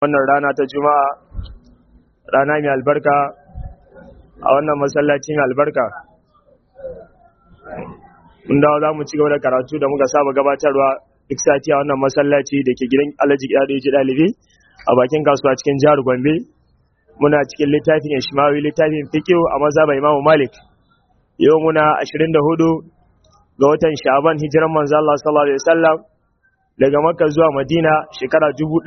wannan rana ta juma'a rana mai albarka a wannan masallaci mai albarka mun dawo za mu ci gaba da karatu da muka saba gabatarwa duk sati a wannan masallaci da ke gidan alhaji gida ji ɗalibi a bakin kasuwa cikin jihar gombe muna cikin littafin ishmawi littafin fikiyo a mazhabar imamu malik yau muna 24 ga watan sha'aban hijiran manzo Allah sallallahu alaihi wasallam daga makka zuwa madina shekara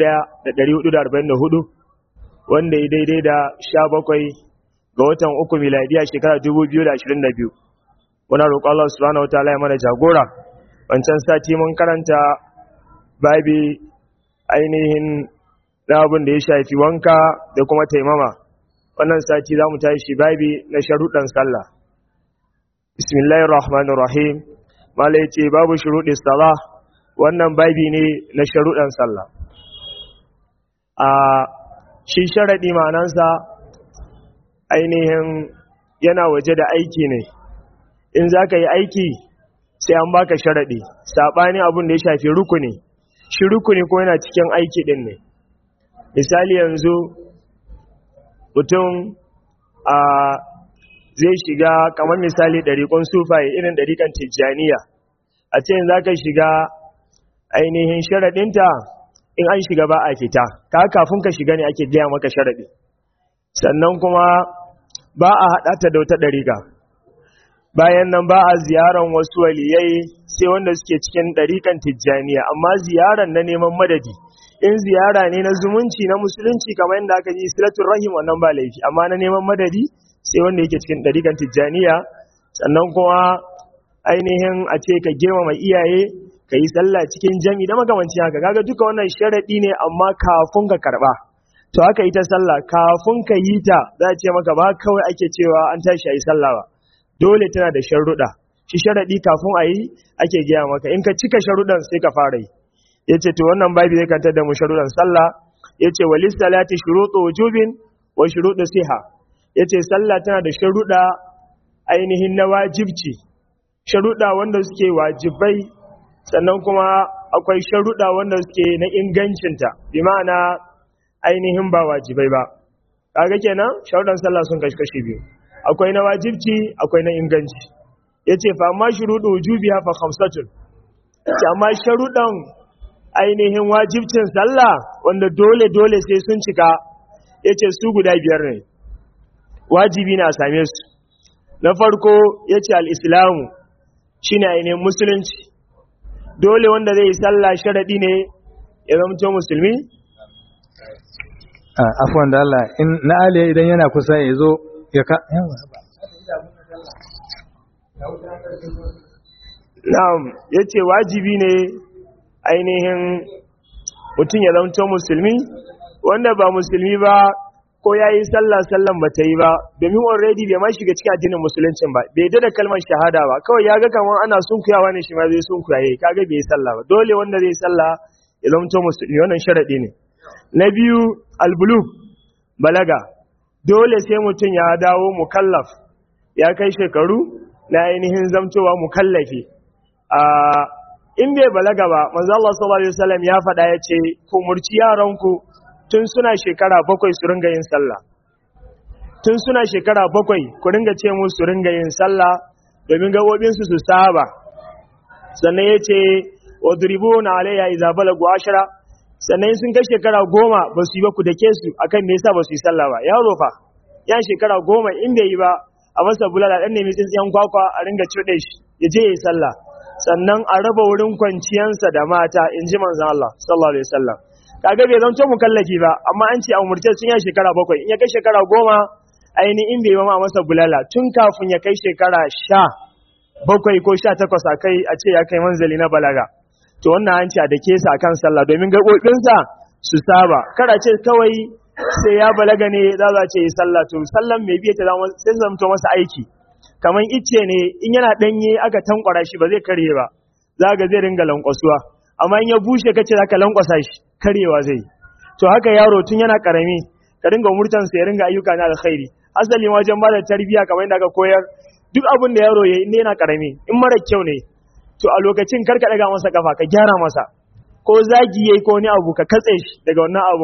1444 wanda ya daidai da 17 ga watan uku miladiya shekara 2022 muna roƙon Allah subhanahu wataala ya mana jagora wancan sati mun karanta babi ainihin na abin da ya shafi wanka da kuma taimama wannan sati za mu tashi babi na sharuɗan sallah bismillahir rahmanir rahim mala yace babu shuruɗi salah wannan babi ne na sharuɗan sallah a shi sharaɗi ma'anansa ainihin yana waje da aiki ne in za ka yi aiki sai an baka sharaɗi saɓani abin da ya shafi rukuni shi rukuni ko yana cikin aiki ɗin ne misali yanzu mutum a zai shiga kamar misali ɗariƙon sufaye irin ɗariƙan tijjaniya a ce za ka shiga ainihin sharaɗinta in an shiga ba a fita ka kafin ka shiga ne ake gaya maka sharaɗi sannan kuma ba a haɗa ta da wata ɗariƙa bayan nan ba a ziyaran wasu waliyai sai wanda suke cikin ɗariƙan tijjaniya amma ziyaran na neman madadi in ziyara ne na zumunci na musulunci kamar yadda aka ji silatul rahim wannan ba laifi amma na neman madadi sai wanda yake cikin ɗariƙan tijjaniya sannan kuma ainihin a ce ka girmama iyaye ka yi sallah cikin jami da makamancin haka kaga duka wannan sharaɗi ne amma kafin ka karɓa to haka ita sallah kafin ka yi ta za a ce maka ba kawai ake cewa an tashi a yi sallah ba dole tana da sharuɗa shi sharaɗi kafin a yi ake gaya maka in ka cika sharuɗan sai ka fara yi ya ce to wannan babi zai kantar da mu sharuɗan sallah ya ce walis salati shuruɗu wujubin wa shuruɗu siha ya ce sallah tana da sharuɗa ainihin na wajibci sharuɗa wanda suke wajibai sannan kuma akwai sharuɗa wanda suke na ingancinta bi ma'ana ainihin ba wajibai ba kaga kenan sharuɗan sallah sun kashi kashi biyu akwai na wajibci akwai na inganci yace fa amma shuruɗu wujubiha fa khamsatun amma sharuɗan ainihin wajibcin sallah wanda dole dole sai sun cika yace su guda biyar ne wajibi na same su na farko yace al-islamu shine ainihin musulunci dole wanda zai yi sallah sharadi ne ya zama musulmi afwan da Allah in na aliya idan yana kusa ya zo ya ka na'am yace wajibi ne ainihin mutum ya zama musulmi wanda ba musulmi ba ko ya yi sallah sallan ba ta yi ba domin already bai ma shiga cikin addinin musuluncin ba bai da kalmar shahada ba kawai ya ga kamar ana sunkuyawa ne shi ma zai sunkuyaye kaga bai yi sallah ba dole wanda zai sallah ya zama musulmi wannan sharadi ne na biyu albulug balaga dole sai mutum ya dawo mukallaf ya kai shekaru na ainihin zamtowa mukallafi a in bai balaga ba manzo Allah sallallahu alaihi wasallam ya faɗa ya ce ku murci yaranku tun suna shekara bakwai su ringa yin sallah tun suna shekara bakwai ku ringa ce musu su ringa yin sallah domin gabobinsu su saba sannan ya ce wa duribuna alayya idza balagu ashara sannan sun kai shekara goma ba su yi ba ku dake su akan me yasa ba su yi sallah ba yaro fa yan shekara goma in bai yi ba a masa bulala dan nemi tsintsiyan kwakwa a ringa cuɗe shi ya je ya yi sallah sannan a raba wurin kwanciyansa da mata in ji manzon Allah sallallahu alaihi wasallam kaga bai zanto mukallafi ba amma an ce a umurce sun ya shekara bakwai in ya kai shekara goma ainihin bai ma masa bulala tun kafin ya kai shekara sha bakwai ko sha takwas a kai a ce ya kai manzali na balaga to wannan an ce a dake sa akan sallah domin gaɓoɓinsa su saba kada ce kawai sai ya balaga ne za a ce yi sallah to sallan mai biya ta zama sai zamto masa aiki kamar icce ne in yana ɗanye aka tankwara shi ba zai karye ba za ga zai ringa lankwasuwa amma in ya bushe kace za ka lankwasa shi karyewa zai to haka yaro tun yana karami ka ringa umurtansa ya ringa ayyuka na alkhairi asali wajen ba da tarbiyya kamar yadda aka koyar duk abin da yaro ya yi yana karami in mara kyau ne to a lokacin kar ka daga masa kafa ka gyara masa ko zagi yayi ko wani abu ka katse shi daga wannan abun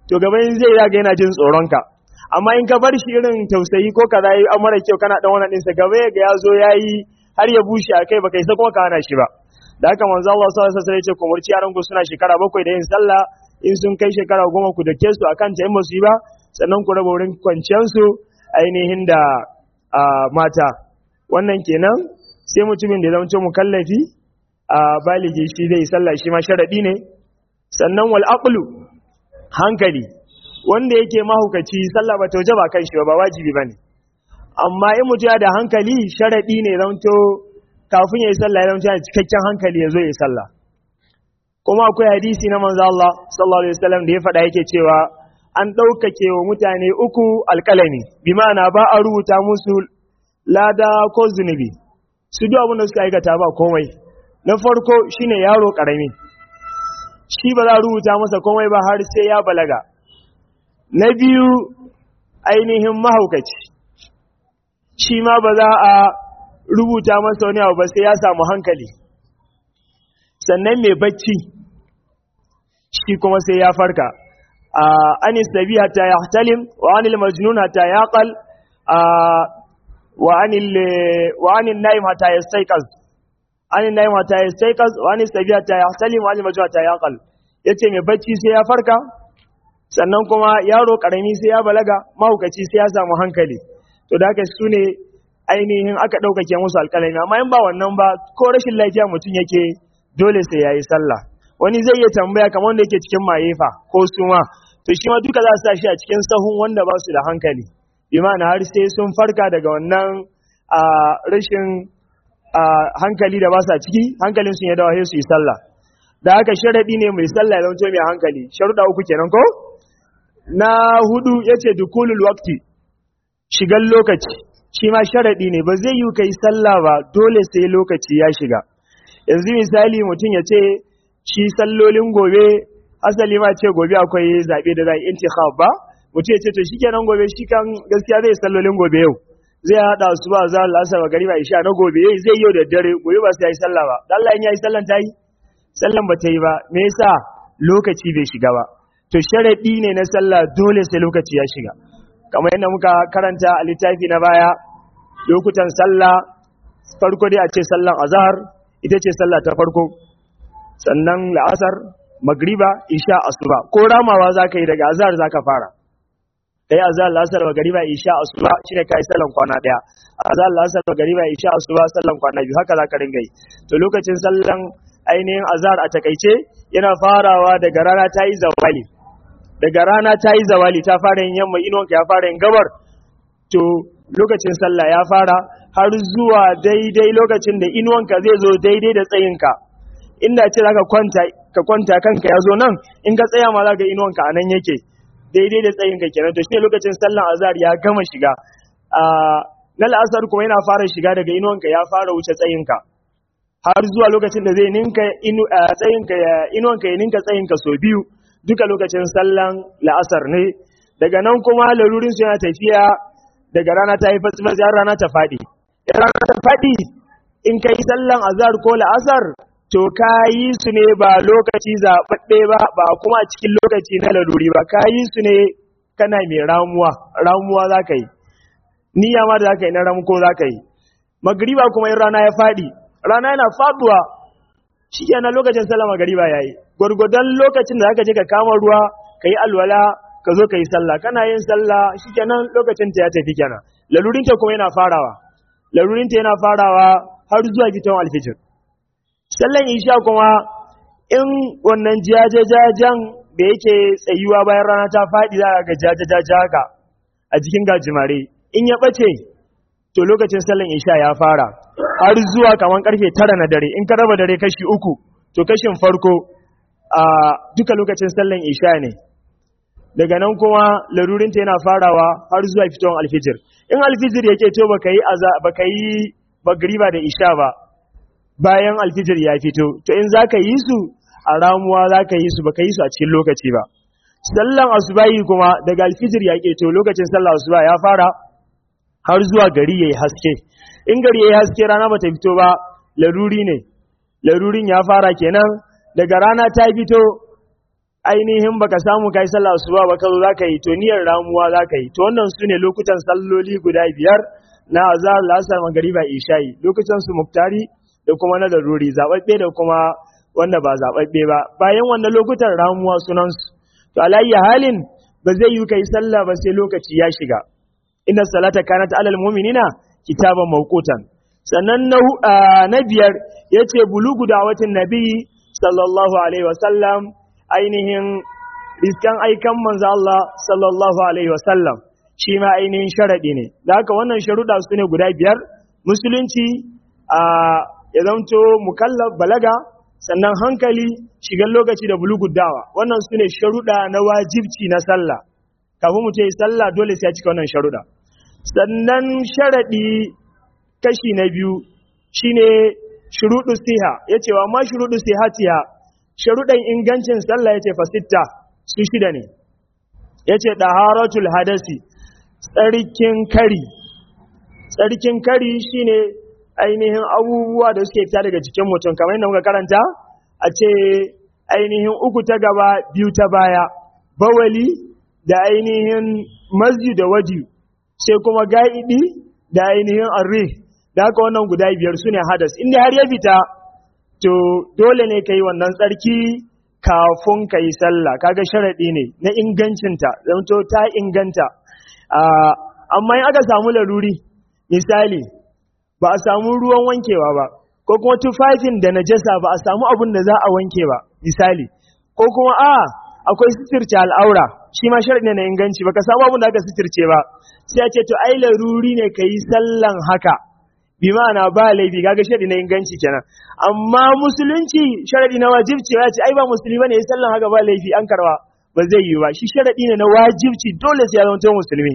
to gaba in zai yaga yana jin tsoronka amma in ka bar shi irin tausayi ko kaza yi an mara kyau kana dan wannan ɗinsa gaba ya ga ya zo ya yi har ya bushe a kai baka isa kuma ka hana shi ba da haka manzo Allah sallallahu alaihi wasallam ya ce ku murci yaran ku suna shekara bakwai da yin sallah in sun kai shekara goma ku dake su akan ta in ba su yi ba sannan ku raba wurin kwanciyar su ainihin da mata wannan kenan sai mutumin da ya zama mukallafi a baligi shi zai sallah shi ma sharadi ne sannan wal aqlu hankali wanda yake mahukaci sallah ba ta waje ba kan shi ba wajibi bane amma in mutum ya da hankali sharadi ne zanto kafin ya yi sallah ya zanto yana cikakken hankali ya zo ya yi sallah kuma akwai hadisi na manzo Allah sallallahu alaihi wasallam da ya faɗa yake cewa an ɗaukake wa mutane uku alƙalami bi ma'ana ba a rubuta musu lada ko zunubi su duk abin da suka aikata ba komai na farko shine yaro ƙarami shi ba za a rubuta masa komai ba har sai ya balaga na biyu ainihin mahaukaci shi ma ba za a rubuta masa wani abu ba sai ya samu hankali sannan mai bacci shi kuma sai ya farka an sabi hatta ya talim wa anil majnun hatta ya qal wa anil naim hatta ya staiqaz anil naim hatta ya staiqaz wa anil sabi hatta ya talim wa anil majnun hatta ya qal yace mai bacci sai ya farka sannan kuma yaro karami sai ya balaga mahaukaci sai ya samu hankali to da haka su ne ainihin aka ɗaukake musu alƙalami amma in ba wannan ba ko rashin lafiya mutum yake dole sai ya yi sallah wani zai iya tambaya kamar wanda yake cikin mayefa ko suma to shi ma duka za su sa shi a cikin sahun wanda ba su da hankali bi ma'ana har sai sun farka daga wannan a rashin hankali da ba su a ciki hankalin sun ya dawo sai su yi sallah da haka sharaɗi ne mai sallah ya zama mai hankali sharuɗa uku kenan ko na hudu yace dukulul waqti shigan lokaci shi ma sharaɗi ne ba zai yi kai sallah ba dole sai lokaci ya shiga yanzu misali mutum ya ce shi sallolin gobe asali ma ce gobe akwai zaɓe da za a intikhab ba mutum ya ce to shi kenan gobe shi kan gaskiya zai sallolin gobe yau zai haɗa su ba za a ba gari ba isha na gobe yayi zai yau da dare gobe ba sai ya yi sallah ba dan Allah in ya yi sallan ta yi sallan ba ta yi ba me yasa lokaci bai shiga ba to sharaɗi ne na sallah dole sai lokaci ya shiga kamar yadda muka karanta a littafi na baya lokutan sallah farko dai a ce sallan azhar ita ce sallah ta farko sannan la'asar magriba isha asuba ko ramawa zaka yi daga azhar zaka fara kai azhar la'asar magriba isha asuba shine kai sallan kwana daya azhar la'asar magriba isha asuba sallan kwana biyu haka zaka ringa yi to lokacin sallan ainihin azhar a takaice yana farawa daga rana ta yi zawali daga rana ta yi zawali ta fara yin yamma inuwanka ya fara yin gabar to lokacin sallah ya fara har zuwa daidai lokacin da inuwanka zai zo daidai da tsayinka inda ce zaka kwanta ka kwanta kanka ya zo nan in ka tsaya ma zaka inuwanka a nan yake daidai da tsayinka kenan to shine lokacin sallan azhar ya gama shiga a na la'asar kuma yana fara shiga daga inuwanka ya fara wuce tsayinka har zuwa lokacin da zai ninka tsayinka inuwanka ya ninka tsayinka sau biyu duka lokacin sallan la'asar ne daga nan kuma lalurin su yana tafiya daga rana ta yi fasifas har rana ta faɗi in rana ta faɗi in ka yi sallan azhar ko la'asar to ka yi su ne ba lokaci zaɓaɓɓe ba ba kuma a cikin lokaci na laluri ba ka yi su ne kana mai ramuwa ramuwa za ka yi niyya ma da za ka yi na ramko za ka yi magriba kuma in rana ya faɗi rana yana faɗuwa shi kenan lokacin sallah magriba ya yi gwargwadon lokacin da zaka je ka kama ruwa ka yi alwala ka zo ka yi sallah kana yin sallah shikenan lokacin ta ya tafi kenan lalurinta kuma yana farawa lalurinta yana farawa har zuwa fitawan alfijir sallan isha kuma in wannan jajajajan da yake tsayuwa bayan rana ta faɗi za ga jajajaja haka a jikin gajimare in ya ɓace to lokacin sallan isha ya fara har zuwa kamar karfe tara na dare in ka raba dare kashi uku to kashin farko a duka lokacin sallan isha ne daga nan kuma larurinta yana farawa har zuwa fitowar alfijir in alfijir yake to baka yi baka yi magriba da isha ba bayan alfijir ya fito to in zaka yi su a ramuwa zaka yi su baka yi su a cikin lokaci ba sallan asubahi kuma daga alfijir ya to lokacin sallan asuba ya fara har zuwa gari yayi haske in gari yayi haske rana bata fito ba laruri ne larurin ya fara kenan daga rana ta fito ainihin baka samu kai sallah asuba ba ka zo zaka yi to niyyar ramuwa zaka yi to wannan su ne lokutan salloli guda biyar na azhar lasar magariba isha'i lokutan su muktari da kuma na daruri zababbe da kuma wanda ba zababbe ba bayan wannan lokutan ramuwa sunan su to alayya halin ba zai yi kai sallah ba sai lokaci ya shiga inna salata kanat alal mu'minina kitaban mawqutan sannan na biyar yace bulugu da watan nabi sallallahu alaihi wasallam ainihin riskan aikan manzo Allah sallallahu alaihi wasallam shi ma ainihin sharadi ne da haka wannan sharuda su ne guda biyar musulunci a ya zanto mukallaf balaga sannan hankali shigan lokaci da bulugu dawa wannan su ne sharuda na wajibci na sallah kafin mu ce sallah dole sai ya cika wannan sharuda sannan sharadi kashi na biyu shine shuruɗu siha yace wa ma shuruɗu sihatiha sharuɗan ingancin sallah yace fasitta su shida ne yace daharatul hadasi tsarkin kari tsarkin kari shine ainihin abubuwa da suke fita daga jikin mutum kamar yadda muka karanta a ce ainihin uku ta gaba biyu ta baya bawali da ainihin masji da waji sai kuma ga'idi da ainihin arri da haka wannan guda biyar su ne hadas inda har ya fita to dole ne ka yi wannan tsarki kafin ka yi sallah kaga sharaɗi ne na ingancinta zamto ta inganta amma in aka samu laruri misali ba a samu ruwan wankewa ba ko kuma tufafin da najasa ba a samu abin da za a wanke ba misali ko kuma a akwai sitirce al'aura shi ma sharaɗi ne na inganci ba ka samu abin da aka sitirce ba sai a ce to ai laruri ne ka yi sallan haka bi ma'ana ba laifi kaga sharadi na inganci kenan amma musulunci sharadi na wajibci ya ce ai ba musulmi ne sallan haka ba laifi an karwa ba zai yi ba shi sharadi ne na wajibci dole sai ya zama musulmi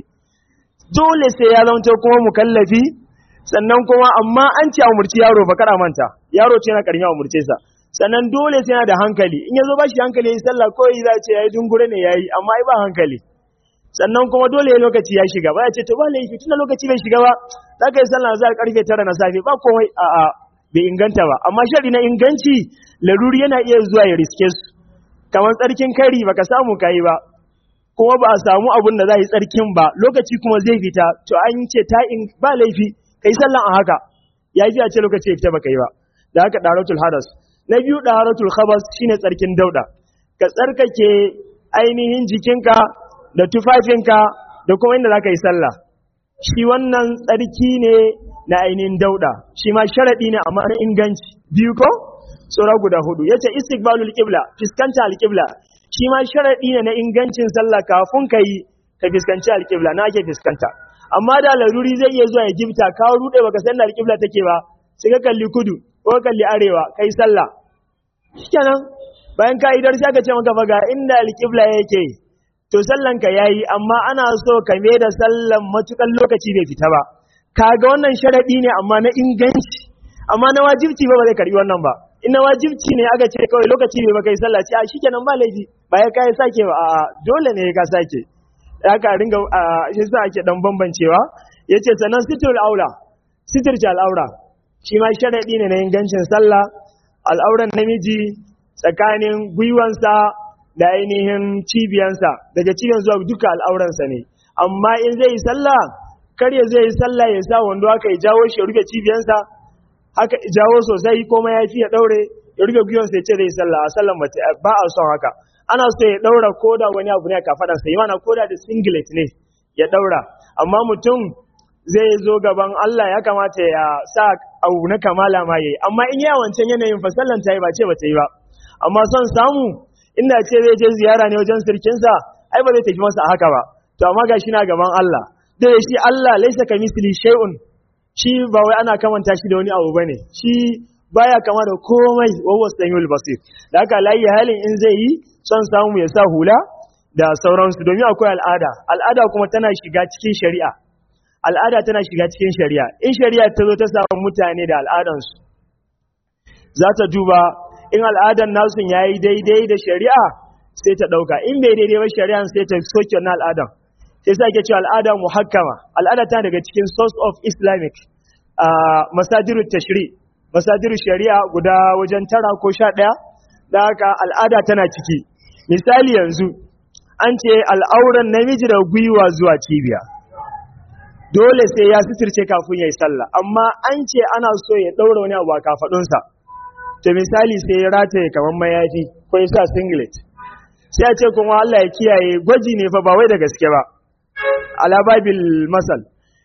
dole sai ya zama kuma mukallafi sannan kuma amma an ce a umurci yaro ba kada manta yaro ce na karmi a umurce sa sannan dole sai yana da hankali in yazo ba shi hankali yayi sallah ko yi za ce yayi dungure ne yayi amma ai ba hankali sannan kuma dole lokaci ya shiga ba ya ce to ba laifi tunda lokaci bai shiga ba za ka yi sallah za karfe tara na safe ba komai a a bai inganta ba amma shari na inganci laruri yana iya zuwa ya riske su kamar tsarkin kari baka samu kayi ba kuma ba a samu abun da za yi tsarkin ba lokaci kuma zai fita to an ce ta in ba laifi kai sallan a haka ya fi a ce lokaci ya fita baka yi ba da haka daratul hadas na biyu daratul khabas shine tsarkin dauda ka tsarkake ainihin jikinka da tufafinka da kuma inda za ka yi sallah shi wannan tsarki ne na ainihin dauda shi ma sharaɗi ne amma na inganci biyu ko tsora guda hudu yace istiqbalul qibla fiskanta alqibla shi ma sharaɗi ne na ingancin sallah kafin ka yi ka fiskanci alqibla na ake fiskanta amma da laruri zai iya zuwa ya gifta ka rude baka san da alqibla take ba sai ka kalli kudu ko kalli arewa kai sallah shikenan bayan ka idar sai ka ce maka fa ga inda alqibla yake to sallan ka yayi amma ana so ka mai da sallan matukan lokaci bai fita ba kaga wannan sharadi ne amma na inganci amma na wajibci ba ba zai karbi wannan ba in na wajibci ne aka ce kawai lokaci bai ba kai sallah ce a shikenan ba laifi ba ya kai sake ba a dole ne ka sake haka ringa shi sa ake dan bambancewa yace sanan situl aula sitirce al'aura shi ma sharadi ne na ingancin sallah al'auran namiji tsakanin gwiwansa da ainihin cibiyansa daga cibiyan zuwa duka al'auransa ne amma in zai yi sallah kar ya zai yi sallah ya sa wando haka ya jawo shi ya rufe cibiyansa haka jawo sosai kuma ya fi ya daure ya rufe gwiwansa ya ce zai yi sallah a sallan ba a son haka ana so ya daura koda wani abu ne a kafadansa yi mana koda da singlet ne ya daura amma mutum zai zo gaban Allah ya kamata ya sa abu na kamala ma yayi amma in ya wancan yanayin fa sallan ta yi ba ce ba ta yi ba amma son samu inda ce zai je ziyara ne wajen sirkinsa ai ba zai tafi masa haka ba to amma gashi na gaban Allah da shi Allah laisa ka misli shay'un shi ba wai ana kamanta shi da wani abu bane shi baya kama da komai wa huwa samiul basir da haka layi halin in zai yi son samu ya sa hula da sauransu domin akwai al'ada al'ada kuma tana shiga cikin shari'a al'ada tana shiga cikin shari'a in shari'a ta zo ta samu mutane da al'adansu za ta duba in al'adan nasu ya yi daidai da shari'a sai ta ɗauka in bai daidai ba shari'a sai ta soke na al'adan sai sa ke cewa al'ada muhakkama al'ada ta daga cikin source of islamic masadiru tashri masadiru shari'a guda wajen tara ko sha ɗaya da haka al'ada tana ciki misali yanzu an ce al'auran namiji da gwiwa zuwa cibiya dole sai ya sitirce kafin ya yi sallah amma an ce ana so ya ɗaura wani abu a kafaɗunsa to misali sai ya rataye kamar mayafi ko ya sa singlet sai a ce kuma Allah ya kiyaye gwaji ne fa ba wai da gaske ba ala babil masal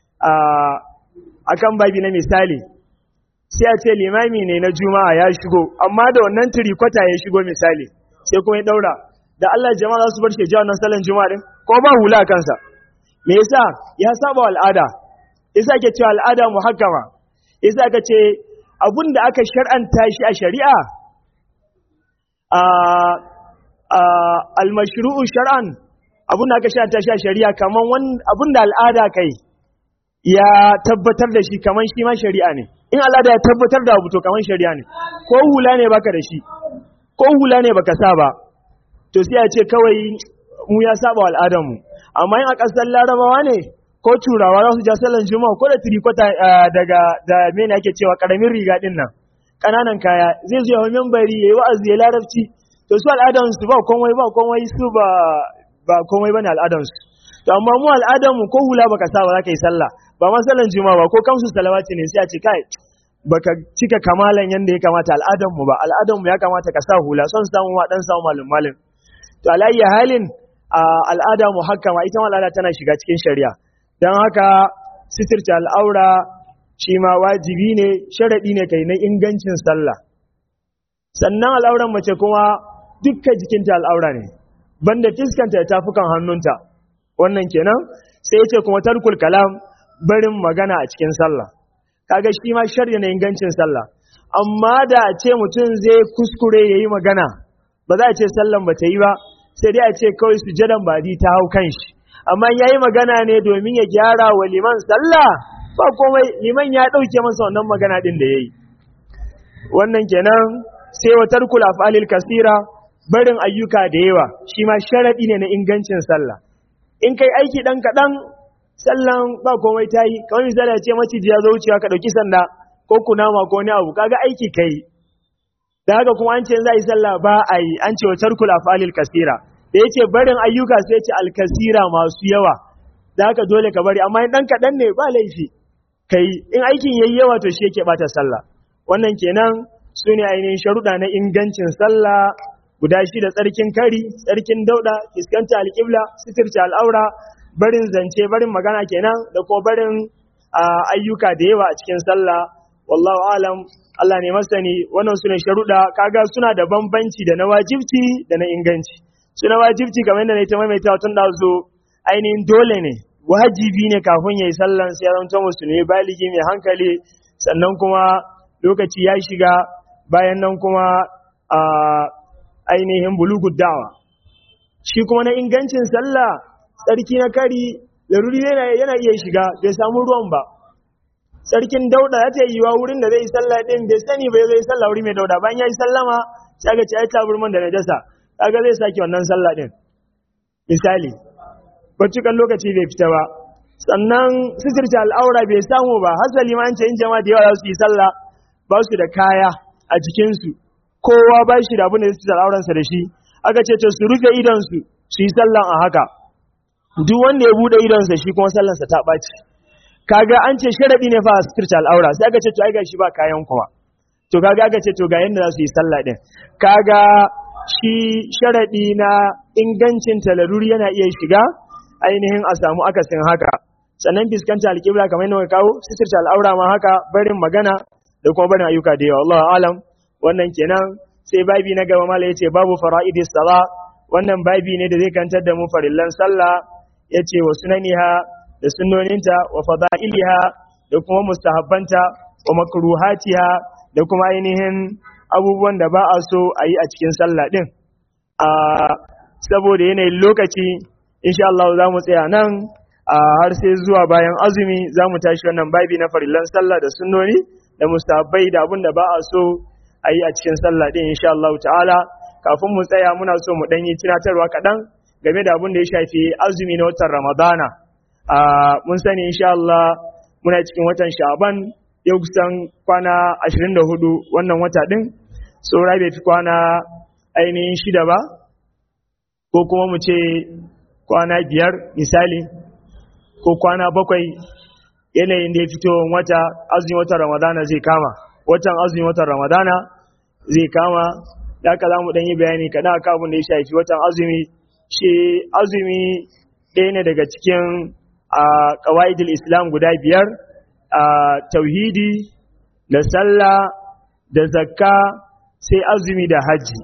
a kan babi na misali sai a ce limami ne na juma'a ya shigo amma da wannan turikwata ya shigo misali sai kuma ya daura da Allah jama'a za su bar shi wannan salon juma'a din ko ba hula a kansa me yasa ya saba al'ada yasa ake cewa al'ada muhakkama yasa aka ce abun da aka shar'anta shi a shari'a a al-mashru'u shar'an abun da aka shar'anta shi a shari'a kaman abun da al'ada kai ya tabbatar da shi kaman shi ma shari'a ne in al'ada ya tabbatar da abu to kaman shari'a ne ko hula ne baka da shi ko hula ne baka sa ba to sai a ce kawai mu ya saba wa al'adarmu amma in a ƙasar larabawa ne ko turawa za su ja sallan juma'a ko da tirikwata daga da mene ake cewa karamin riga din nan ƙananan kaya zai zo yawan membari ya yi wa'azi ya larabci to su al'adarsu ba komai ba komai su ba ba komai bane al'adarsu to amma mu al'adarmu ko hula baka sa ba za ka yi sallah ba ma sallan juma'a ba ko kamsu salawati ne sai a ce kai baka cika kamalan yanda ya kamata al'adarmu ba al'adarmu ya kamata ka sa hula son samu ma dan samu malum malum to alayya halin al'ada muhakkama ita ma al'ada tana shiga cikin shari'a don haka sitirce al'aura shi ma wajibi ne sharaɗi ne kai na ingancin sallah sannan al'auran mace kuma dukkan jikinta al'aura ne banda fiskanta da tafukan hannunta wannan kenan sai ya ce kuma tarkul kalam barin magana a cikin sallah kaga shi ma shari'a na ingancin sallah amma da a ce mutum zai kuskure ya yi magana ba za a ce sallan ba ta yi ba sai dai a ce kawai sujadan badi ta hau kan shi amma ya yi magana ne domin ya gyara wa liman sallah ba komai liman ya ɗauke masa wannan magana ɗin da ya yi wannan kenan sai wa tarkul af'alil kasira barin ayyuka da yawa shi ma sharaɗi ne na ingancin sallah in kai aiki ɗan kaɗan sallan ba komai ta yi kamar misali a ce maciji ya zo wucewa ka ɗauki sanda ko kunama ko wani abu kaga aiki kai da haka kuma an ce za a yi sallah ba a yi an ce wa tarkul afalil kasira da yake barin ayyuka sai ce alkasira masu yawa da haka dole ka bari amma in dan kaɗan ne ba laifi kai in aikin yayi yawa to shi yake bata sallah wannan kenan su ne ainihin sharuɗa na ingancin sallah guda shida tsarkin kari tsarkin dauɗa fiskanta alƙibla sitirce al'aura barin zance barin magana kenan da kuma barin ayyuka da yawa a cikin sallah wallahu alam Allah ne masani wannan su ne sharuɗa kaga suna da bambanci da na wajibci da na inganci su na wajibci kamar yadda na yi ta maimaita tun da zo ainihin dole ne wajibi ne kafin ya yi sallan sai ya zama musulmi baligi mai hankali sannan kuma lokaci ya shiga bayan nan kuma a ainihin bulugu dawa shi kuma na ingancin sallah tsarki na kari laruri yana iya shiga bai samu ruwan ba sarkin dauda ya ce yiwa wurin da zai yi sallah din bai sani bai zai sallah wuri mai dauda bayan ya yi sallama sai ga ci ai taburman da najasa kaga zai sake wannan sallah din misali baccikan lokaci bai fita ba sannan sitirta al'aura bai samu ba hasali ma an ce in jama'a da yawa za su yi sallah ba su da kaya a jikinsu kowa ba shi da abin da zai al'auransa da shi aka ce to su rufe idonsu su yi sallan a haka duk wanda ya bude idonsa shi kuma sallansa ta ɓaci kaga an ce sharadi ne fa a sitirta al'aura sai aka ce to ai ga shi ba kayan kowa to kaga aka ce to ga yanda za su yi sallah din kaga shi sharadi na ingancin talaruri yana iya shiga ainihin a samu akasin haka sannan fiskanta alƙibla kamar yadda kawo sitirta al'aura ma haka barin magana da kuma barin ayyuka da yawa Allah alam wannan kenan sai babi na gaba mala yace babu fara'idis sala wannan babi ne da zai kantar da mu farillan sallah yace wa sunaniha da sunnoninta wa fada'iliha da kuma mustahabbanta wa makruhatiha da kuma ainihin abubuwan da ba a so a yi a cikin sallah din a saboda yanayin lokaci insha Allah za mu tsaya nan a har sai zuwa bayan azumi za mu tashi wannan babi na farillan sallah da sunnoni da mustahabbai da abin da ba a so a yi a cikin sallah din insha Allah ta'ala kafin mu tsaya muna so mu ɗan yi tunatarwa kaɗan game da abin da ya shafi azumi na watan Ramadana a mun sani insha Allah muna cikin watan Sha'ban yau kusan kwana 24 wannan wata din saura bai fi kwana ainihin shida ba ko kuma mu ce kwana biyar misali ko kwana bakwai yanayin da ya fito wata azumin watan ramadana zai kama watan azumin watan ramadana zai kama da aka za mu ɗan yi bayani kaɗan a abin da ya shafi watan azumi shi azumi ɗaya ne daga cikin a ƙawa'idul islam guda biyar a tauhidi da sallah da zakka sai azumi da hajji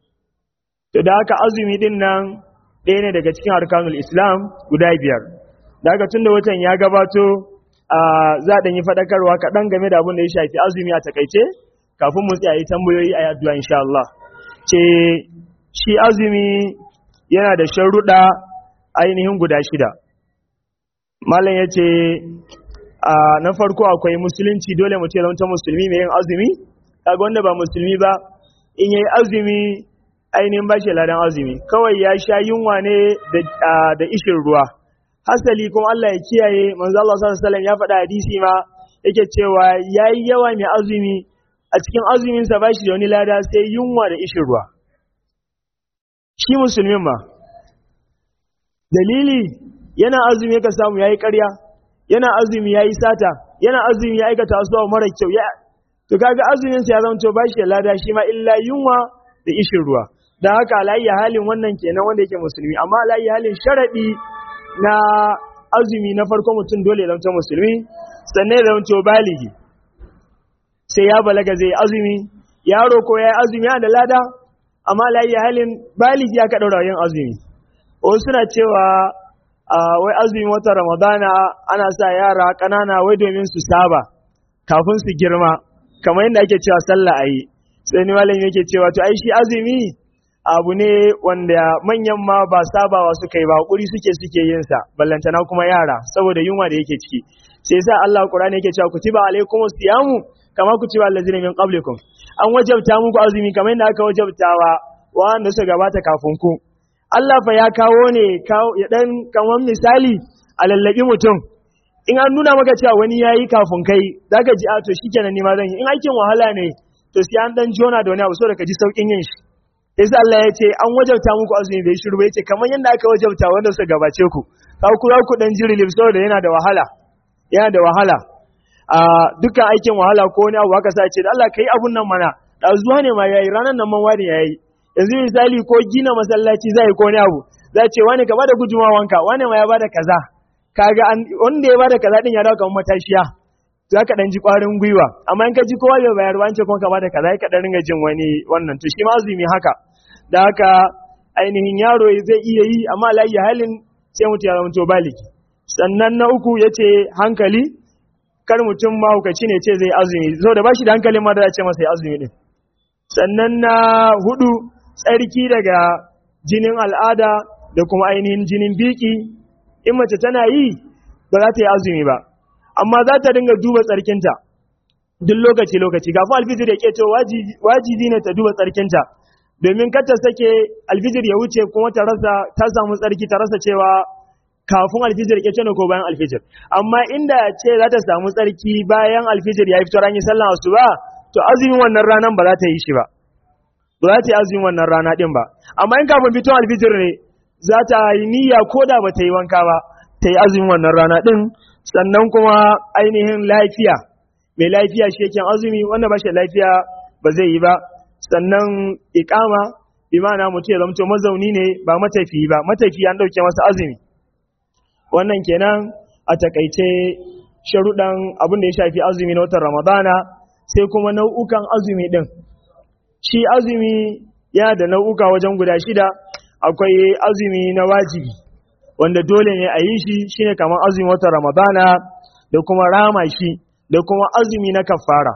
to da haka azumi din nan ɗaya ne daga cikin arkanul islam guda biyar da haka tun da watan ya gabato za a yi faɗakarwa kaɗan game da abin da ya shafi azumi a takaice kafin mu tsaye tambayoyi a yaduwa insha Allah ce shi azumi yana da sharuɗa ainihin guda shida malam ya ce na farko akwai musulunci dole mu ce ta musulmi mai yin azumi kaga wanda ba musulmi ba in yayi azumi ainihin ba shi ladan azumi kawai ya sha yunwa ne da ishin ruwa hasali kuma Allah ya kiyaye manzo Allah sallallahu alaihi wasallam ya faɗa hadisi ma yake cewa yayi yawa mai azumi a cikin azumin sa bashi da wani lada sai yunwa da ishin ruwa shi musulmin ma dalili yana azumi ka samu yayi ƙarya yana azumi yayi sata yana azumi ya aikata asuwa mara kyau ya to kaga azumin sa ya zanto bashi da lada shi ma illa yunwa da ishin ruwa dan haka alayyi halin wannan kenan wanda yake musulmi amma alayyi halin sharadi na azumi na farko mutum dole ya zanto musulmi sannan ya zanto baligi sai ya balaga zai azumi yaro ko ya yi azumi yana da lada amma alayyi halin baligi aka daura yin azumi wasu suna cewa wai azumi wata ramadana ana sa yara ƙanana wai domin su saba kafin su girma kamar yadda ake cewa sallah a yi sai ni malam yake cewa to ai shi azumi abu ne wanda manyan ma ba sabawa suka yi ba hakuri suke suke yin sa ballantana kuma yara saboda yunwa da yake ciki sai yasa Allah Qur'ani yake cewa kutiba alaikumus siyamu kama kutiba allazina min qablikum an wajabta muku azumi kamar yadda aka wajabtawa wanda suka gabata kafin ku Allah fa ya kawo ne ya dan kamar misali a lallabi mutum in an nuna maka cewa wani yayi kafin kai zaka ji a to shikenan ni ma zan yi in aikin wahala ne to sai an dan jona da wani abu saboda ka ji saukin yin shi yasa Allah ya ce an wajabta muku azumi bai shiru ba yace kamar yadda aka wajabta wanda suka gabace ku ka ku ku dan jiri lif saboda yana da wahala yana da wahala a dukkan aikin wahala ko wani abu aka sa ce da Allah kai abun nan mana da zuwa ne ma yayi ranan nan man wani yayi yanzu misali ko gina masallaci zai ko wani abu za ce wani ka bada gudumawanka wani ma ya bada kaza kaga wanda ya bada kaza din ya dawo kamar matashiya za ka ɗan ji ƙwarin gwiwa amma in ka ji kowa bai bayar wance kuma ka bada kaza ka ɗan ringa jin wani wannan to shi ma azumi haka da haka ainihin yaro zai iya yi amma layi halin sai mutum ya zama to baliki sannan na uku ya ce hankali kar mutum mahaukaci ne ce zai azumi saboda ba shi da hankalin ma da ce masa ya azumi din sannan na hudu tsarki daga jinin al'ada da kuma ainihin jinin biki in mace tana yi ba za ta yi azumi ba amma za ta dinga duba tsarkinta duk lokaci lokaci kafin alfijir ya keto wajibi ne ta duba tsarkinta domin kar ta sake alfijir ya wuce kuma ta rasa ta samu tsarki ta rasa cewa kafin alfijir ya keto ne ko bayan alfijir amma inda ce za ta samu tsarki bayan alfijir ya fito ran yi sallan asuba to azumin wannan ranan ba za ta yi shi ba ba za ta yi azumin wannan rana din ba amma in kafin fito alfijir ne za ta yi niyya ko da ba ta yi wanka ba ta yi azumin wannan rana din sannan kuma ainihin lafiya mai lafiya shi yake azumi wanda ba shi lafiya ba zai yi ba sannan ikama bi ma'ana mutum ya zamto mazauni ne ba matafi ba matafi an dauke masa azumi wannan kenan a takaice sharuɗan abin da ya shafi azumi na watan ramadana sai kuma nau'ukan azumi din shi azumi yana da nau'uka wajen guda shida akwai azumi na wajibi wanda dole ne a yi shi shine kamar azumi watan ramadana da kuma rama shi da kuma azumi na kafara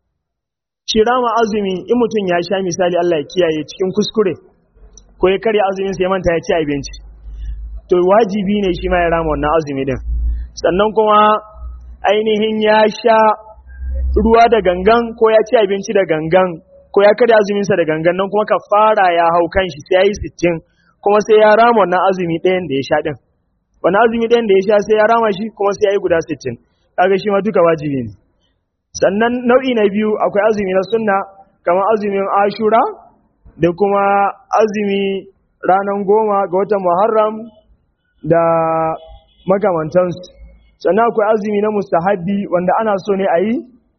shi rama azumi in mutum ya sha misali Allah ya kiyaye cikin kuskure ko ya karya azumin sai manta ya ci abinci to wajibi ne shi ma ya rama wannan azumi din sannan kuma ainihin ya sha ruwa da gangan ko ya ci abinci da gangan ko ya karya azuminsa da gangan nan kuma kafara ya hau kan shi sai ya yi sittin kuma sai ya rama wannan azumi ɗayan da ya sha ɗin wannan azumi ɗayan da ya sha sai ya rama shi kuma sai ya yi guda sittin kaga shi ma duka wajibi ne sannan nau'i na biyu akwai azumi na sunna kamar azumin ashura da kuma azumi ranar goma ga watan muharram da makamantansu sannan akwai azumi na mustahabbi wanda ana so ne a yi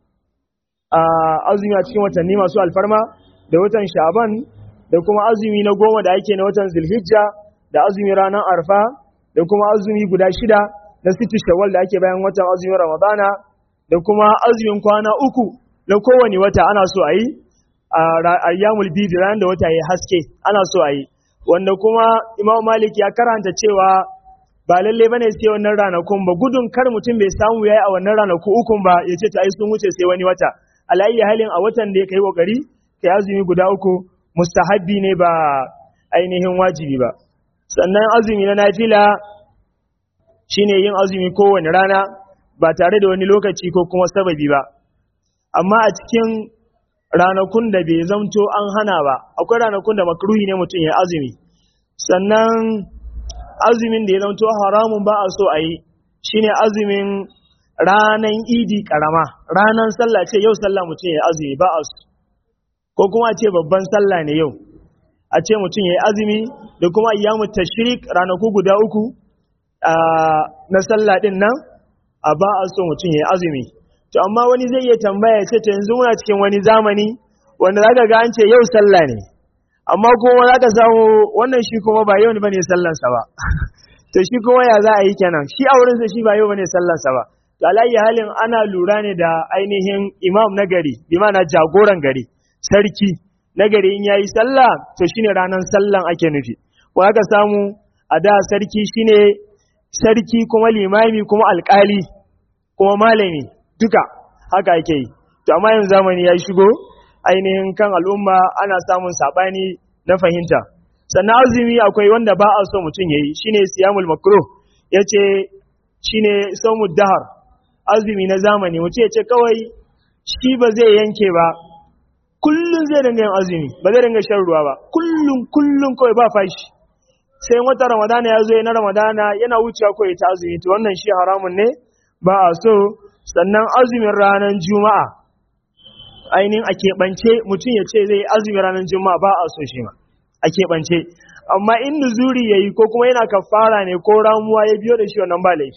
a azumi a cikin watanni masu alfarma da watan sha'ban da kuma azumi na goma da ake na watan zulhijja da azumi ranar arfa da kuma azumi guda shida na siti shawwal da ake bayan watan azumin ramadana da kuma azumin kwana uku na kowane wata ana so a yi a ayyamul bidi ranar da wata ya haske ana so a yi wanda kuma imam malik ya karanta cewa ba lalle bane sai wannan ranakun ba gudun kar mutum bai samu yayi a wannan ranaku ukun ba ya ce ta ai sun wuce sai wani wata alayyi halin a watan da ya kai kokari kai azumi guda uku mustahabbi ne ba ainihin wajibi ba sannan azumi na nafila shine yin azumi kowane rana ba tare da wani lokaci ko kuma sababi ba amma a cikin ranakun da bai zamto an hana ba akwai ranakun da makruhi ne mutum ya azumi sannan azumin da ya zamto haramun ba a so a yi shine azumin ranan idi karama ranan sallah ce yau sallah mutum ya azumi ba a so ko kuma a ce babban sallah ne yau a ce mutum ya yi azumi da kuma ayyamu tashrik ranaku guda uku na sallah din nan a ba a so mutum ya yi azumi to amma wani zai iya tambaya ya ce to yanzu muna cikin wani zamani wanda zaka ga an ce yau sallah ne amma kuma zaka samu wannan shi kuma ba yau ne bane sallansa ba to shi kuma ya za a yi kenan shi a wurinsa shi ba yau bane sallansa ba to alayyi halin ana lura ne da ainihin imam na gari bi ma'ana jagoran gari sarki na gari in yayi sallah to shine ranar sallan ake nufi ko aka samu a da sarki shine sarki kuma limami kuma alkali kuma malami duka haka ake yi to amma yanzu zamani ya shigo ainihin kan al'umma ana samun sabani na fahimta sannan azumi akwai wanda ba a so mutum yayi shine siyamul makruh yace shine saumud dahar azumi na zamani mutum yace kawai shi ba zai yanke ba kullun zai dinga yin azumi ba zai dinga shan ruwa ba kullun kullun kawai ba fashi sai wata ramadana ya zo na ramadana yana wucewa kawai ta azumi to wannan shi haramun ne ba a so sannan azumin ranar juma'a ainihin a keɓance mutum ya ce zai yi azumin ranar juma'a ba a so shi ma a keɓance amma in nuzuri ya yi ko kuma yana kafara ne ko ramuwa ya biyo da shi wannan ba laifi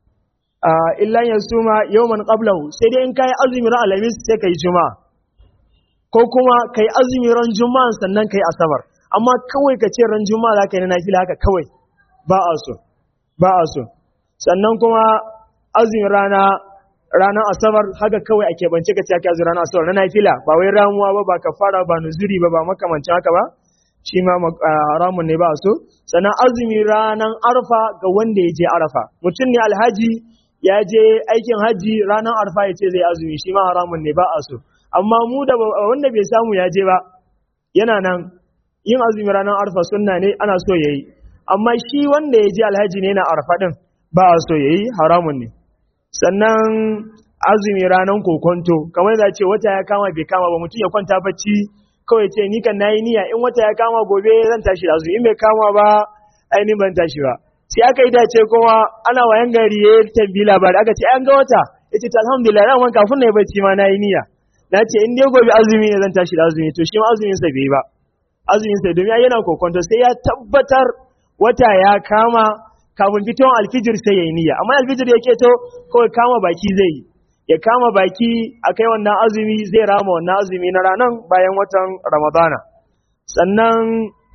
illan ya suma yau man qablahu sai dai in ka yi azumin ran alhamis sai ka yi juma'a ko kuma ka yi azumin ran juma'a sannan ka yi asabar amma kawai ka ce ran juma'a za ka yi na nafila haka kawai ba a so ba a so sannan kuma azumin rana ranar asabar haka kawai a keɓance ka ce ake azumin ranar asabar na nafila ba wai ramuwa ba ba kafara ba nuzuri ba ba makamancin haka ba shi ma haramun ne ba so sannan azumi ranar arfa ga wanda ya je arafa mutum ne alhaji ya je aikin haji ranar arfa ya ce zai azumi shi ma haramun ne ba a so amma mu da wanda bai samu ya je ba yana nan yin azumi ranar arfa sunna ne ana so yayi amma shi wanda ya je alhaji ne na arfa din ba a so yayi haramun ne sannan azumi ranar kokonto kamar da ce wata ya kama bai kama ba mutum ya kwanta bacci kawai ce ni kan nayi niyya in wata ya kama gobe zan tashi da azumi in bai kama ba ainihin ban tashi ba sai aka yi dace kuma ana wayan gari ya tambi labari aka ce an ga wata ya ce alhamdulillah ran wanka kafin na yi bacci ma na yi niyya na ce in dai gobe azumi ne zan tashi da azumi to shi ma azumin sa bai ba azumin sa domin yana kokonto sai ya tabbatar wata ya kama kafin fitowar alfijir sai ya yi niyya amma alfijir ya keto kawai kama baki zai yi ya kama baki a kai wannan azumi zai rama wannan azumi na ranar bayan watan ramadana sannan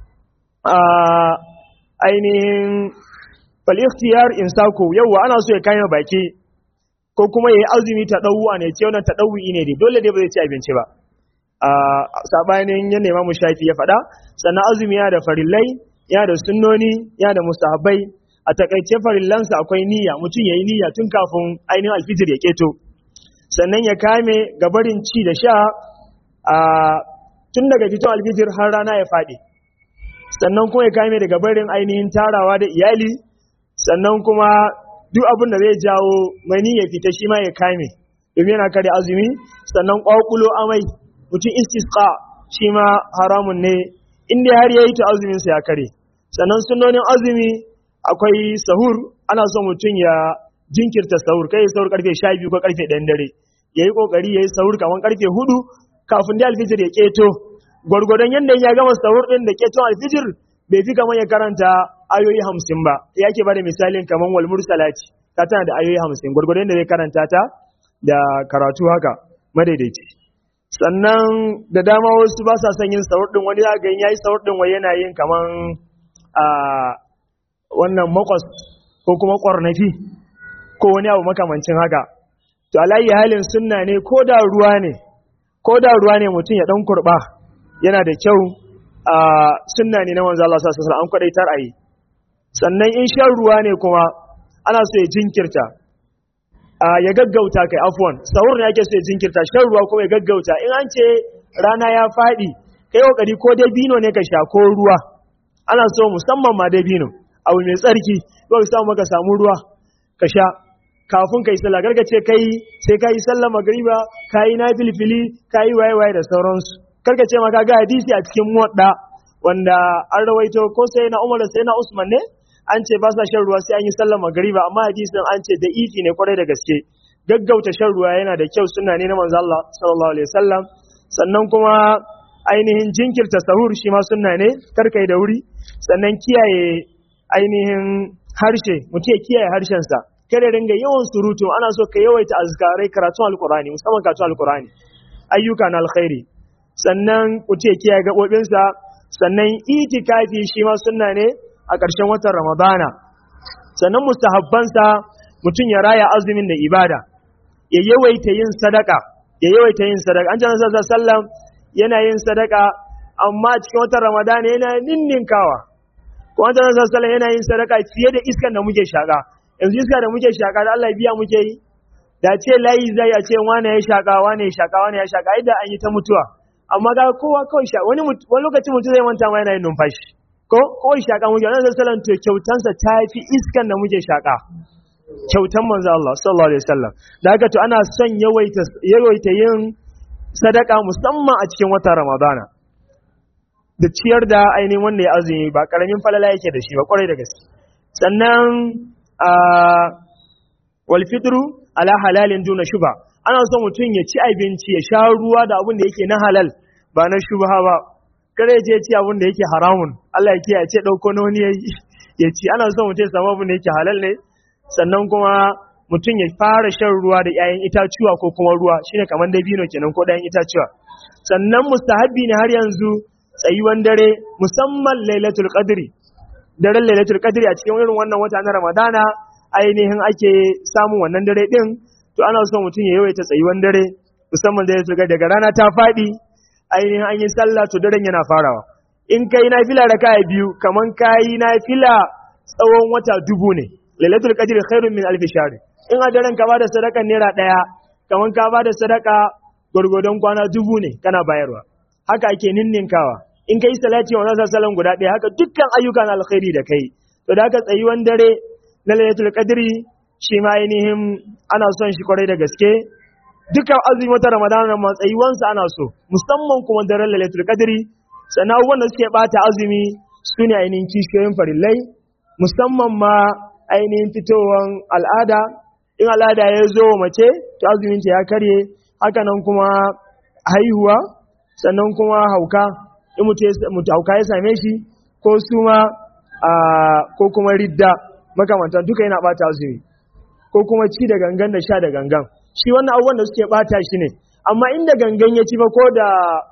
ainihin falistiyar insako yauwa ana so ya kama baki ko kuma ya yi azumi ta ɗauwa ne ce wannan ta ɗauwi ne dai dole dai ba zai ci abinci ba a sabanin ya nema mu shafi ya faɗa sannan azumi ya da farillai ya da sunnoni ya da mustahabbai a takaice farillansa akwai niyya mutum ya yi niyya tun kafin ainihin alfijir ya keto sannan ya kame gabarin ci da sha a tun daga fiton alfijir har rana ya faɗi sannan kuma ya kame daga barin ainihin tarawa da iyali sannan kuma duk abin da zai jawo mani ya fita shi ma ya kame domin yana kare azumi sannan ƙwaƙulo amai mutum istisqa shi ma haramun ne inda har ya yi ta azuminsa ya kare sannan sunonin azumi akwai sahur ana son mutum ya jinkirta sahur kai sahur karfe sha biyu ko karfe ɗan dare ya yi ƙoƙari ya yi sahur kamar karfe hudu kafin da alfijir ya ƙeto gwargwadon yadda ya gama sahur ɗin da ƙeton alfijir bai fi kamar ya karanta ayoyi hamsin ba ya ke bada misalin kamar wal mursalati ta tana da ayoyi hamsin gwargwadon da zai karanta ta da karatu haka madaidaici sannan da dama wasu ba sa son yin sahur din wani zaka ya yi sahur din wai yana yin kamar a wannan makwas ko kuma kwarnafi ko wani abu makamancin haka to alayyi halin sunna ne ko da ruwa ne ko da ruwa ne mutum ya dan kurba yana da kyau a sunna ne na manzo Allah sallallahu alaihi wasallam an kwadaitar ayi sannan in shan ruwa ne kuma ana so ya jinkirta a ya gaggauta kai afwan sahur ne ake so ya jinkirta shan ruwa kuma ya gaggauta in an ce rana ya fadi kai kokari ko dai bino ne ka sha ko ruwa ana so musamman ma dai bino abu mai tsarki ko ka samu maka samu ruwa ka sha kafin kai sallah garga ce kai sai kai sallah magriba kai na filfili kai waye waye da sauransu karka ce maka ga hadisi a cikin muwadda wanda an rawaito ko sai na Umar sai na Usman ne an ce ba sa shan ruwa sai an yi sallar magriba amma hadisin an ce da ifi ne kwarai da gaske gaggauta shan ruwa yana da kyau sunna ne na manzo Allah sallallahu alaihi wasallam sannan kuma ainihin jinkirta sahur shi ma sunna ne karkai da wuri sannan kiyaye ainihin harshe mutum ya kiyaye harshensa kada ringa yawan surutu ana so ka yawaita azkarai karatun alkurani musamman karatun alkurani ayyuka na alkhairi sannan mutum ya kiyaye gaɓoɓinsa sannan itikafi shi ma sunna ne a ƙarshen watan ramadana sannan mustahabbansa mutum ya raya azumin da ibada ya yawaita yin sadaka ya yawaita yin sadaka an jana sallam yana yin sadaka amma cikin watan ramadana yana ninninkawa ko an jana sallam yana yin sadaka fiye da iskan da muke shaka yanzu iska da muke shaka da Allah biya muke yi da ce layi zai a ce wane ya shaka wane ya shaka wane ya shaka idan an yi ta mutuwa amma ga kowa kawai shaka wani wani lokaci mutum zai manta ma yana yin numfashi ko kawai shaka muke wannan sallan to kyautansa ta fi iskan da muke shaka kyautan manzo Allah sallallahu alaihi wasallam da haka to ana son yawaita yawaita yin sadaka musamman a cikin watan Ramadana da ciyar da ainihin wanda ya azumi ba karamin falala yake da shi ba kwarai da gaske sannan walfitru ala halalin duna shuba ana son mutum ya ci abinci ya sha ruwa da abin da yake na halal ba na shubha ba kare je ci abin da yake haramun Allah ya kiyaye ce dauko na wani ya ci ana son mutum ya samu abin da yake halal ne sannan kuma mutum ya fara shan ruwa da 'ya'yan itacuwa ko kuma ruwa shine kamar dabino kenan ko 'ya'yan itacuwa sannan mustahabbi ne har yanzu tsayuwan dare musamman lailatul qadri daren lailatul qadri a cikin irin wannan wata na ramadana ainihin ake samun wannan dare din to ana son mutum ya yawaita tsayuwan dare musamman da lailatul qadri daga rana ta fadi ainihin an yi sallah to daren yana farawa in kai nafila raka'a biyu kaman kai nafila tsawon wata dubu ne lailatul qadri khairun min alf shahr in a daren ka bada sadaka naira daya kaman ka bada sadaka gurgudon kwana dubu ne kana bayarwa haka ake ninninkawa in kai salati wa nasa salan guda ɗaya haka dukkan ayyukan alkhairi da kai to da haka tsayuwan dare na lailatul qadri shi ma ainihin ana son shi kwarai da gaske dukkan azumi wata ramadana ma tsayuwansa ana so musamman kuma daren lailatul qadri sannan abubuwan da suke bata azumi su ne ainihin kishiyoyin farillai musamman ma ainihin fitowan al'ada in al'ada ya zo mace to azumin ta ya karye haka nan kuma haihuwa sannan kuma hauka in mutu hauka ya same shi ko suma ko kuma ridda makamantan duka yana bata azumi ko kuma ci da gangan da sha da gangan shi wannan abubuwan da suke bata shi ne amma inda gangan ya ci ba ko da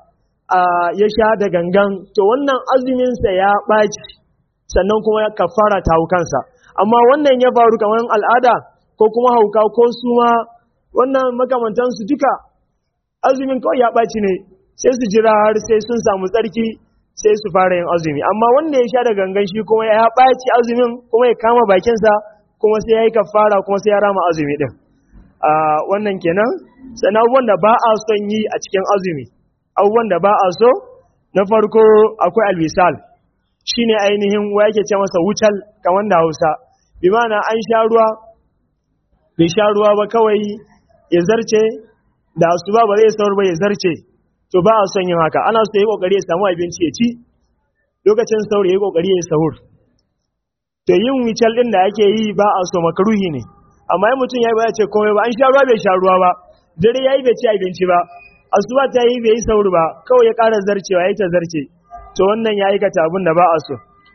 ya sha da gangan to wannan azuminsa ya ɓaci sannan kuma ya kafara ta haukansa amma wannan ya faru kamar al'ada ko kuma hauka ko suma wannan makamantansu duka azumin kawai ya ɓaci ne sai su jira har sai sun samu tsarki sai su fara yin azumi amma wanda ya sha da gangan shi kuma ya ɓaci azumin kuma ya kama bakinsa kuma sai ya yi kafara kuma sai ya rama azumi ɗin wannan kenan sannan abubuwan da ba a son yi a cikin azumi abubuwan da ba a so na farko akwai alwisal shine ainihin wa yake ce masa wucal kamar da hausa bi mana an sha ruwa bai sha ruwa ba kawai ya zarce da asuba ba zai saur ba ya zarce to ba a son yin haka ana so yi kokari ya samu abinci ya ci lokacin sauri ya kokari ya sahur to yin wical din da ake yi ba a so makaruhi ne amma in mutum ya yi ba ya ce komai ba an sha ruwa bai sha ruwa ba dare ya yi bai ci abinci ba asuba ta yi bai yi sahur ba kawai ya ƙara zarcewa ya yi ta zarce to wannan ya aikata abin da ba a so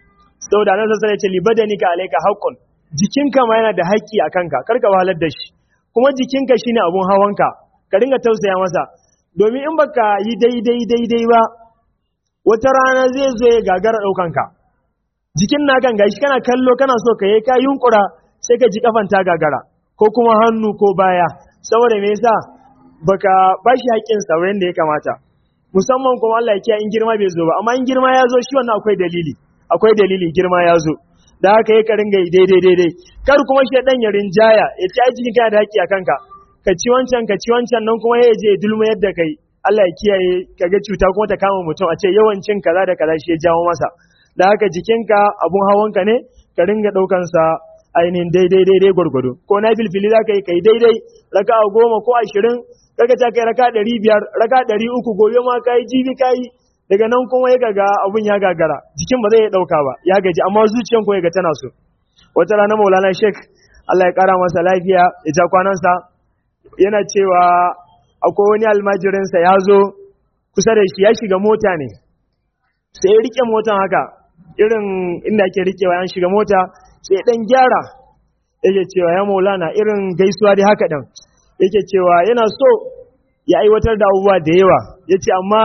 saboda nan sai ya ce libadanika alayka haqqun jikinka ma yana da haƙƙi a kanka karka wahalar da shi kuma jikinka shine abun hawanka ka dinga tausaya masa domin in baka yi daidai daidai ba wata rana zai zo ya gagara ɗaukanka jikin na kan gashi kana kallo kana so ka yi ka yunkura sai ka ji kafan ta gagara ko kuma hannu ko baya saboda me yasa baka bashi haƙƙin sa da ya kamata musamman kuma Allah ya kiyaye in girma bai zo ba amma in girma ya zo shi wannan akwai dalili akwai dalili girma ya zo da haka ya ka ringa yi daidai daidai kar kuma shi dan ya rinjaya ya ci ai jikin kana da haƙƙi a kanka ka ci wancan ka ci wancan nan kuma ya je ya dulma yadda kai Allah ya kiyaye kaga cuta kuma ta kama mutum a ce yawancin kaza da kaza shi ya jawo masa da haka jikinka abun hawanka ne ka ringa ɗaukan sa ainihin daidai daidai gwargwado ko na filfili za ka yi kai daidai raka a goma ko ashirin kaga ta kai raka ɗari biyar raka ɗari uku gobe ma ka yi jibi ka yi daga nan kuma ya gaga abun ya gagara jikin ba zai ɗauka ba ya gaji amma zuciyan ko ya ga tana so wata rana maulana shek Allah ya ƙara masa lafiya ya ja kwanansa yana cewa akwai wani almajirinsa ya zo kusa da shi ya shiga mota ne sai ya rike motan haka irin inda ake rikewa yan shiga mota sai ya dan gyara yake cewa ya maulana irin gaisuwa dai haka dan yake cewa yana so ya aiwatar da abubuwa da yawa ya ce amma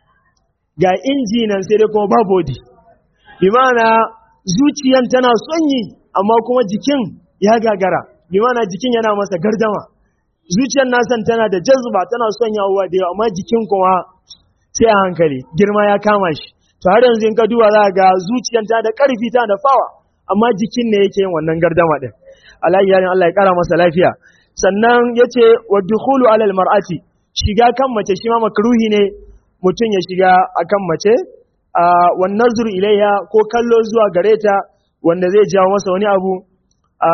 ga inji nan sai dai kuma ba body bi ma'ana zuciyan tana son yi amma kuma jikin ya gagara bi ma'ana jikin yana masa gardama zuciyar nasan tana da jazba tana son yawowa da yawa amma jikin kuma sai a hankali girma ya kama shi to har yanzu in ka duba za ga zuciyar ta da karfi ta da fawa amma jikin ne yake yin wannan gardama din alayhi yarin Allah ya kara masa lafiya sannan yace wa dukhulu ala mar'ati shiga kan mace shi ma makruhi ne mutum ya shiga akan mace a wan nazru ilayha ko kallo zuwa gare ta wanda zai jawo masa wani abu a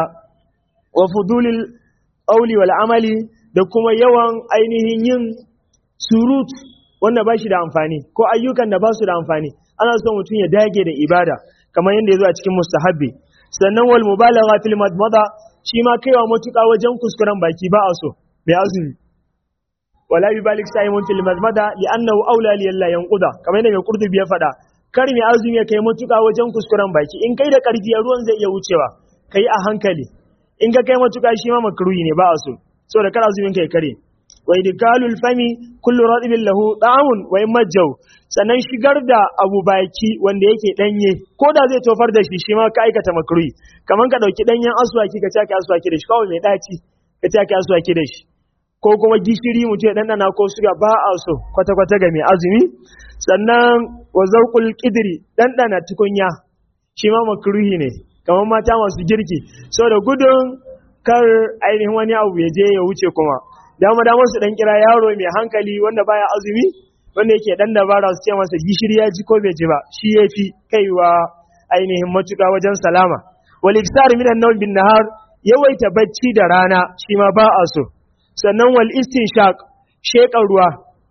wa fudulil ƙauli wal amali da kuma yawan ainihin yin surut wanda ba shi da amfani ko ayyukan da ba su da amfani ana so mutum ya dage da ibada kamar yadda ya zo a cikin mustahabbi sannan wal mubalagha fil madmada shi ma kaiwa matuƙa wajen kuskuren baki ba a so mai azumi wala yubalik sa'imun fil madmada li annahu aula li alla yanquda kamar yadda mai qurtubi ya faɗa kar mai azumi ya kai matuƙa wajen kuskuren baki in kai da ƙarfi ruwan zai iya wucewa kai a hankali in ka kai matuƙa shi ma makruhi ne ba a so saboda kar azumin kai kare wa idkalul fami kullu radibin lahu ta'amun wa majjau sannan shigar da abu baki wanda yake danye ko da zai tofar da shi shi ma ka aikata makruhi kaman ka dauki danyen aswaki ka take aswaki da shi kawai mai daci ka take aswaki da shi ko kuma gishiri mutum ya dandana ko suga ba a so kwata kwata ga mai azumi sannan wa zauqul qidri dandana tukunya shi ma makruhi ne kamar mata masu girki saboda gudun kar ainihin wani abu ya je ya wuce kuma dama dama su dan kira yaro mai hankali wanda baya azumi wanda yake dan dabara su ce masa gishiri ya ji ko bai ji ba shi yafi kaiwa ainihin matuƙa wajen salama wal iksar min an bin nahar yawaita bacci da rana shi ma ba a so sannan wal istinshaq sheƙa ruwa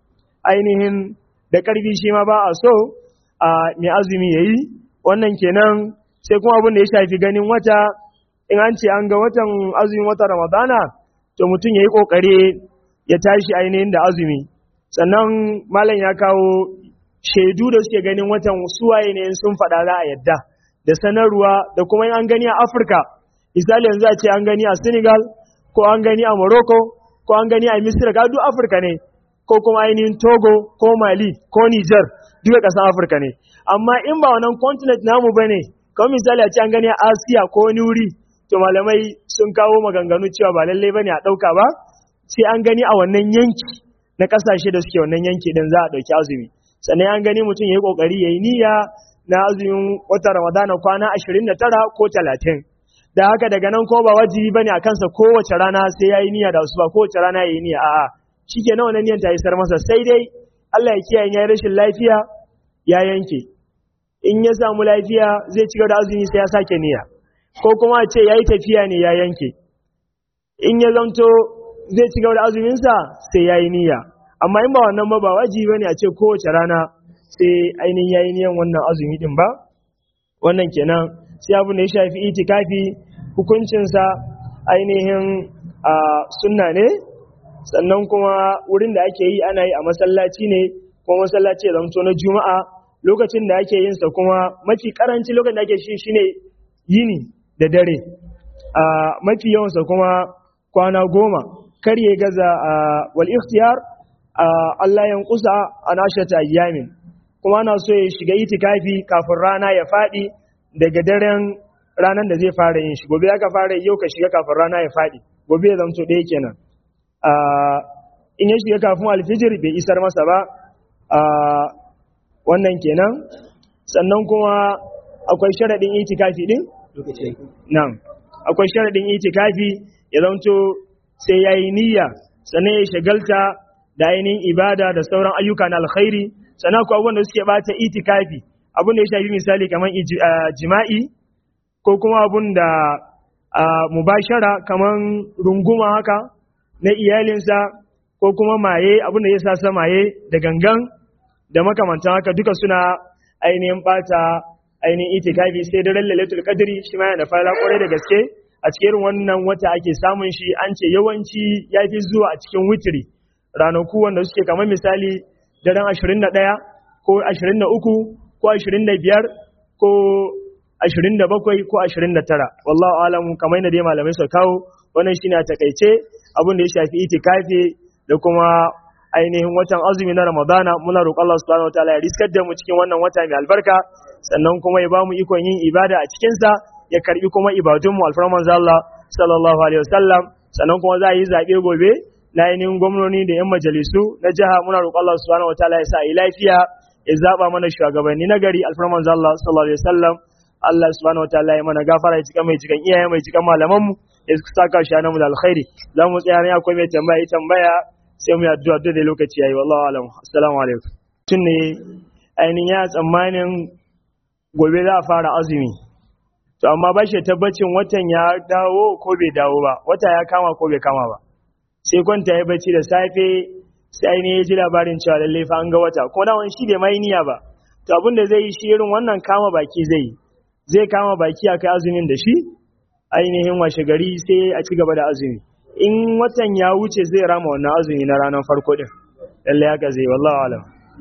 ainihin da ƙarfi shi ma ba a so a mai azumi yayi wannan kenan sai kuma abin da ya shafi ganin wata in an ce an ga watan azumin wata ramadana to mutum ya yi ƙoƙari ya tashi ainihin da azumi sannan malam ya kawo shaidu da suke ganin watan suwaye ne sun faɗa za a yadda da sanarwa da kuma an gani a afirka misali yanzu a ce an gani a senegal ko an gani a morocco ko an gani a misira ga duk afirka ne ko kuma ainihin togo ko mali ko niger duka ƙasar afirka ne amma in ba wannan continent namu ba ne kamar misali a ce an gani a asiya ko wani wuri to malamai sun kawo maganganu cewa ba lallai bane a ɗauka ba sai an gani a wannan yanki na ƙasashe da suke wannan yanki din za a ɗauki azumi sannan an gani mutum ya yi ƙoƙari ya yi niyya na azumin wata ramadana kwana ashirin da tara ko talatin da haka daga nan ko ba wajibi bane a kansa kowace rana sai ya yi niyya da su ba kowace rana ya yi niyya a'a shi ke nawa niyyar ta isar masa sai dai Allah ya kiyaye ya yi rashin lafiya ya yanke in ya samu lafiya zai ci da azumi sai ya sake niyya ko kuma a ce ya yi tafiya ne ya yanke in ya zamto zai ci da azuminsa sai ya yi niyya amma in ba wannan ba ba wajibi bane a ce kowace rana sai ainihin ya yi niyyan wannan azumi din ba wannan kenan sai abin da ya shafi itikafi hukuncinsa ainihin a sunna ne sannan kuma wurin da ake yi ana yi a masallaci ne ko masallaci ya zamto na juma'a lokacin da ake yin sa kuma mafi karanci lokacin da ake shi shine yini da dare a mafi yawan sa kuma kwana goma kar ya gaza wal ikhtiyar Allah ya kusa an ashata ayyamin kuma ana so ya shiga itikafi kafin rana ya fadi daga daren ranar da zai fara yin shi gobe aka fara yau ka shiga kafin rana ya fadi gobe ya zamto ɗaya kenan in ya shiga kafin alfijir bai isar masa ba wannan kenan sannan kuma akwai sharaɗin itikafi ɗin? nan akwai sharaɗin itikafi ya zanto sai ya yi niyya sannan ya shagalta da ainihin ibada da sauran ayyuka na alkhairi sannan akwai abubuwan da suke bata itikafi abin da ya shafi misali kamar jima'i ko kuma abun da mubashara kamar runguma haka na iyalinsa ko kuma maye abin da ya sa sa maye da gangan da makamantan haka duka suna ainihin bata ainihin itikafi sai da lailatul qadri shi ma yana fara kwarai da gaske a cikin wannan wata ake samun shi an ce yawanci ya fi zuwa a cikin witiri ranaku wanda suke kamar misali daren 21 ko 23 ko 25 ko 27 ko 29 wallahu alamu kamar yadda dai malamai suka kawo wannan shine a takaice abin da ya shafi itikafi da kuma ainihin watan azumi na Ramadana muna roƙon Allah subhanahu wataala ya riskar da mu cikin wannan wata mai albarka sannan kuma ya bamu ikon yin ibada a cikin sa ya karbi kuma ibadun mu alfarman Allah sallallahu alaihi wasallam sannan kuma za a yi zabe gobe na ainihin gwamnoni da yan majalisu na jiha muna roƙon Allah subhanahu wataala ya sa yi lafiya ya zaba mana shugabanni na gari alfarman Allah sallallahu alaihi wasallam Allah subhanahu wataala ya mana gafara ya cika mai cikan iyaye mai cikan malaman mu ya saka shi mu da alkhairi za mu tsaya ne akwai mai tambaya ya tambaya sai mu yi addu'a da lokaci yayi wallahi alam assalamu alaikum tun ne ainihin ya tsammanin gobe za a fara azumi to amma ba shi tabbacin watan ya dawo ko bai dawo ba wata ya kama ko bai kama ba sai kwanta ya bacci da safe sai ainihin ya ji labarin cewa lalle fa an ga wata kuma dawon shi bai mai niyya ba to abin da zai yi shi irin wannan kama baki zai yi zai kama baki a kai azumin da shi ainihin washe gari sai a ci gaba da azumi in watan ya wuce zai rama wannan azumi na ranar farko din lalle haka zai wallahi alam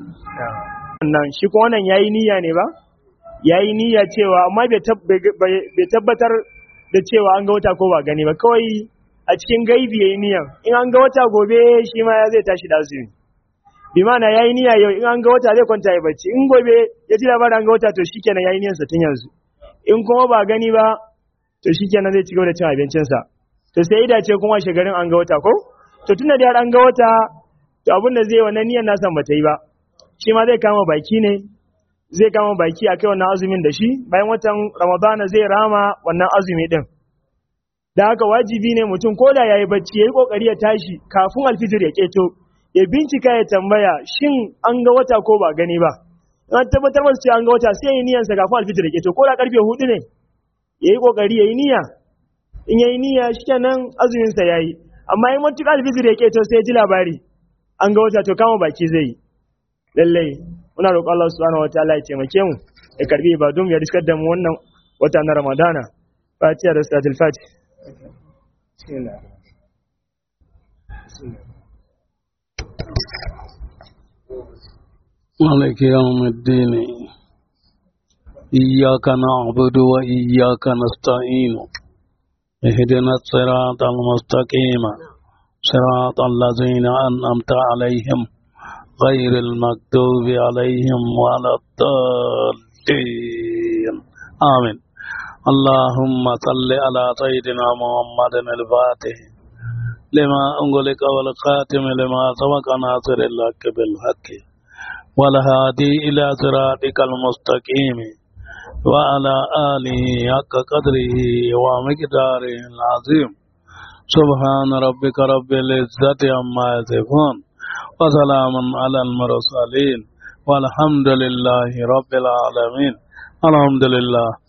wannan shi ko wannan yayi niyya ne ba yayi niyya cewa amma bai tabbatar da cewa an ga wata ko ba gani ba kawai a cikin gaibi yayi niyya in an ga wata gobe shi ma ya zai tashi da azumi bi ma'ana yayi niyya yau in an ga wata zai kwanta ya bacci in gobe ya ji labarin an ga wata to shikenan yayi niyyar sa tun yanzu in kuma ba gani ba to shikenan zai ci gaba da cin abincinsa to sai ida ce kuma shigarin an ga wata ko to tunda da an ga wata to abin da zai wannan niyyar nasa ba ta yi ba shi ma zai kama baki ne zai kama baki a kai wannan azumin da shi bayan watan ramadana zai rama wannan azumi din da haka wajibi ne mutum ko da yayi bacci yayi kokari ya tashi kafin alfijir ya keto ya bincika ya tambaya shin an ga wata ko ba gani ba an tabbatar masa cewa an ga wata sai ya yi niyyarsa kafin alfijir ya keto ko da karfe hudu ne yayi kokari yayi niyya in yayi niyya shikenan azumin sa yayi amma in mutuka alfijir ya keto sai ya ji labari an ga wata to kama baki zai lallai muna roƙon Allah subhanahu wataala ya taimake mu ya karbi ibadun ya riskar da mu wannan wata na Ramadana Fatiha da Salatul Fatih مالك يوم الدين إياك نعبد وإياك نستعين اهدنا الصراط المستقيم صراط الذين أنعمت عليهم غير المكتوب عليهم ولا الضالين آمين اللهم صل على سيدنا محمد الفاتح لما أنغلق والخاتم لما سبق ناصر الحق بالحق والهادي إلى صراطك المستقيم وعلى آله حق قدره ومقداره العظيم سبحان ربك رب العزة عما يصفون وسلام على المرسلين والحمد لله رب العالمين الحمد لله